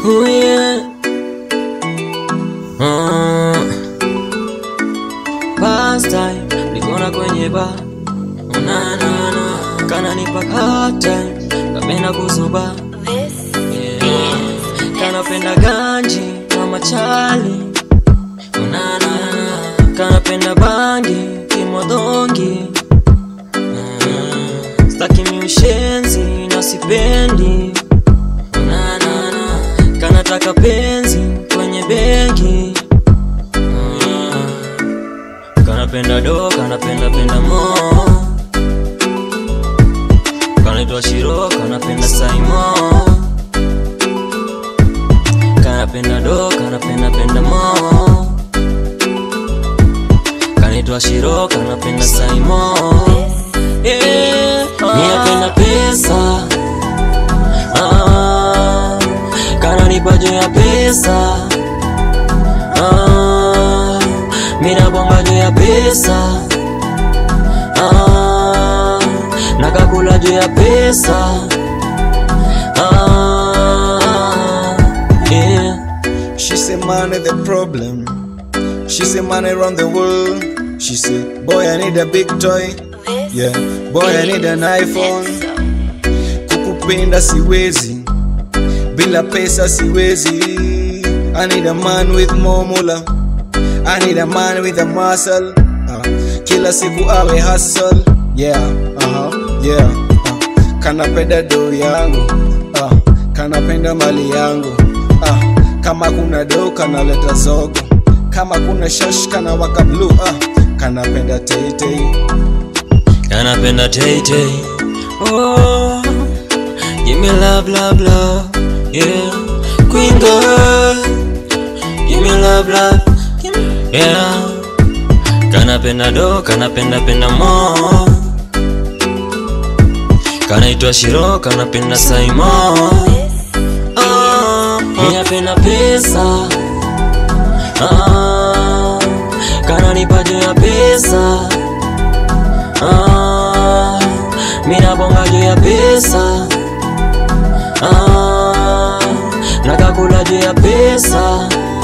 Oh yeah. Uh, past time likona kwenye ba unanana kana nipa hard time kapenda kuzuba yeah. kanapenda ganji na machali unanana kanapenda bangi kimodongi uh, staki miushenzi na sipendi unanana kanataka penzi kwenye benki Ah, kanapenda do kanapenda penda mo kanaitwa shiro kanapenda saimo kanapenda do kanapenda penda mo kanaitwa shiro kanapenda saimo yeah. Ninapenda pesa ah, kananipa juu ya pesa ah, mina bonga juu ya pesa ah, nakakula juu ya pesa ah, yeah. She say money the problem. She say money around the world. She say, boy I need a big toy. Yeah, boy I need an iPhone. Kukupenda siwezi, bila pesa siwezi. I need a man with more mula. I need a man with a muscle. Uh, kila siku awe hustle. Yeah, uh-huh, yeah. Uh, kanapenda do yangu. Uh, kanapenda mali yangu. Uh, kama kuna do kanaleta zogo. Kama kuna shash kana waka blue. Uh, kanapenda teitei. Kanapenda tay tay. Oh, give me love, love, love. Yeah, queen girl. Give me love, love. Give me- Yeah. Kanapenda do, kanapenda penda mo. Kanaitwa Shiro, kanapenda Saimo. Oh, ninapenda pesa. Ah, kananipa juu ya pesa. Ah, mina bonga juu ya pesa ah, nakakula juu ya pesa